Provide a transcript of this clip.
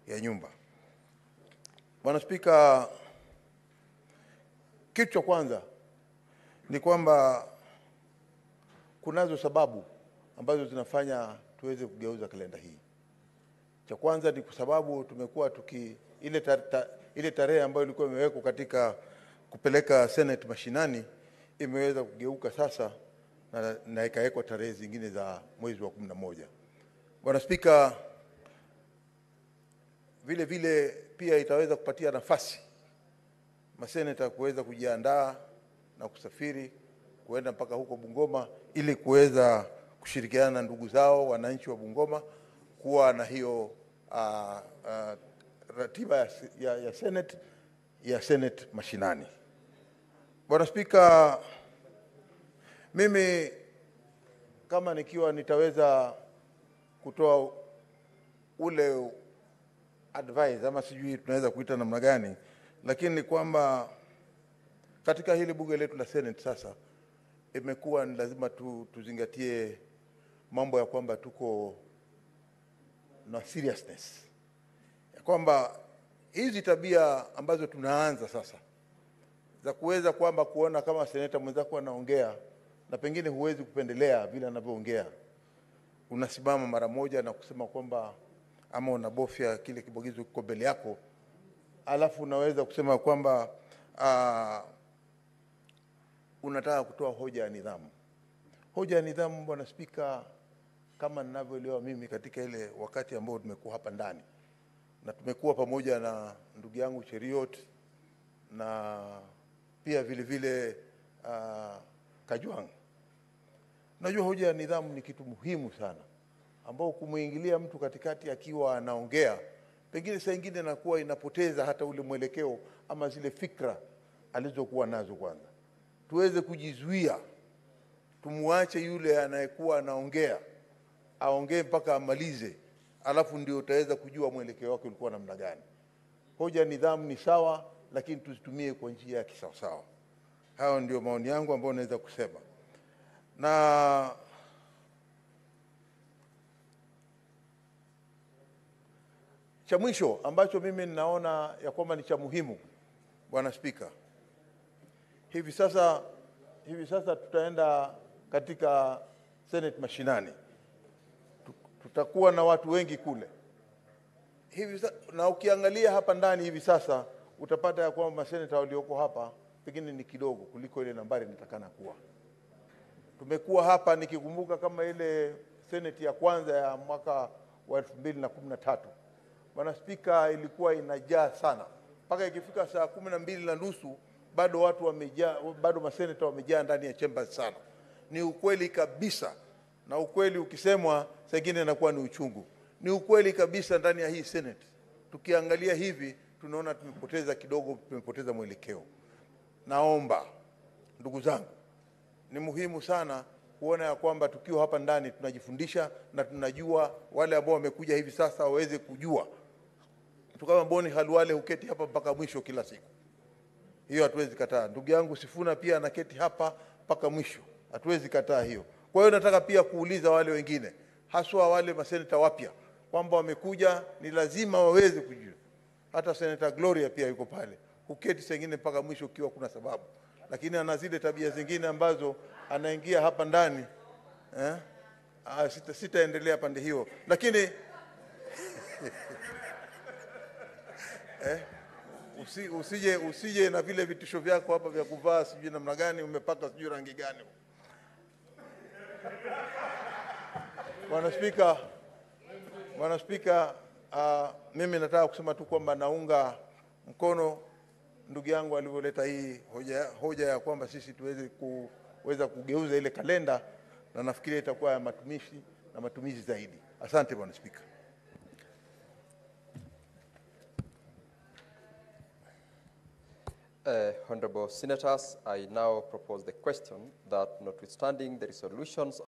ya nyumba. Bwana Spika, kitu cha kwanza ni kwamba kunazo sababu ambazo zinafanya tuweze kugeuza kalenda hii. Cha kwanza ni kwa sababu tumekuwa tuki ile, ta, ta, ile tarehe ambayo ilikuwa imewekwa katika kupeleka Senate mashinani imeweza kugeuka sasa na, na ikawekwa tarehe zingine za mwezi wa kumi na moja. Bwana Spika, vile vile pia itaweza kupatia nafasi maseneta kuweza kujiandaa na kusafiri kuenda mpaka huko Bungoma ili kuweza kushirikiana na ndugu zao wananchi wa Bungoma kuwa na hiyo uh, uh, ratiba ya, ya, ya Senate ya Senate mashinani. Bwana Spika, mimi kama nikiwa nitaweza kutoa ule advice ama sijui tunaweza kuita namna gani, lakini ni kwamba katika hili bunge letu la Senate sasa imekuwa ni lazima tu, tuzingatie mambo ya kwamba tuko na seriousness ya kwamba hizi tabia ambazo tunaanza sasa za kuweza kwamba kuona kama seneta mwenzako anaongea na pengine huwezi kupendelea vile anavyoongea, unasimama mara moja na kusema kwamba ama unabofya kile kibogizo kiko mbele yako, alafu unaweza kusema kwamba uh, unataka kutoa hoja ya nidhamu. Hoja ya nidhamu, Bwana Spika, kama ninavyoelewa mimi katika ile wakati ambao tumekuwa hapa ndani na tumekuwa pamoja na ndugu yangu Cheriot na pia vile vile uh, Kajwang. Najua hoja ya nidhamu ni kitu muhimu sana, ambao kumwingilia mtu katikati akiwa anaongea, pengine saa ingine inakuwa inapoteza hata ule mwelekeo ama zile fikra alizokuwa nazo. Kwanza tuweze kujizuia, tumwache yule anayekuwa anaongea aongee mpaka amalize, alafu ndio utaweza kujua mwelekeo wake ulikuwa namna gani. Hoja ya nidhamu ni sawa, lakini tuzitumie kwa njia ya kisawasawa. Hayo ndio maoni yangu ambayo naweza kusema, na cha mwisho ambacho mimi ninaona ya kwamba ni cha muhimu, Bwana Spika, hivi sasa hivi sasa tutaenda katika Senate mashinani, tutakuwa na watu wengi kule hivi sa, na ukiangalia hapa ndani hivi sasa utapata ya kwamba maseneta walioko hapa pengine ni kidogo kuliko ile nambari inatakana kuwa. Tumekuwa hapa nikikumbuka kama ile seneti ya kwanza ya mwaka wa elfu mbili na kumi na tatu Bwana Spika, ilikuwa inajaa sana mpaka ikifika saa kumi na mbili na nusu bado watu wamejaa, bado maseneta wamejaa ndani ya chambers sana. Ni ukweli kabisa, na ukweli ukisemwa saa ingine inakuwa ni uchungu. Ni ukweli kabisa ndani ya hii Senate, tukiangalia hivi tunaona tumepoteza kidogo, tumepoteza mwelekeo. Naomba ndugu zangu, ni muhimu sana kuona ya kwamba tukiwa hapa ndani tunajifundisha na tunajua, wale ambao wamekuja hivi sasa waweze kujua. Mtu kama Boni Halwale huketi hapa mpaka mwisho kila siku, hiyo hatuwezi kataa. Ndugu yangu Sifuna pia anaketi hapa mpaka mwisho, hatuwezi kataa hiyo. Kwa hiyo nataka pia kuuliza wale wengine, haswa wale maseneta wapya, kwamba wamekuja, ni lazima waweze kujua. Hata seneta Gloria pia yuko pale, huketi sengine mpaka mwisho ukiwa kuna sababu, lakini ana zile tabia zingine ambazo anaingia hapa ndani eh? Ah, sita, sitaendelea pande hiyo, lakini eh? Usi, usije, usije na vile vitisho vyako hapa vya kuvaa sijui namna gani umepaka sijui rangi gani. Bwana Spika, Bwana Spika, uh, mimi nataka kusema tu kwamba naunga mkono ndugu yangu alivyoleta hii hoja, hoja ya kwamba sisi tuweze kuweza kugeuza ile kalenda, na nafikiria itakuwa ya matumishi na matumizi zaidi. Asante Bwana Spika. Uh, honorable senators, I now propose the question that notwithstanding the resolutions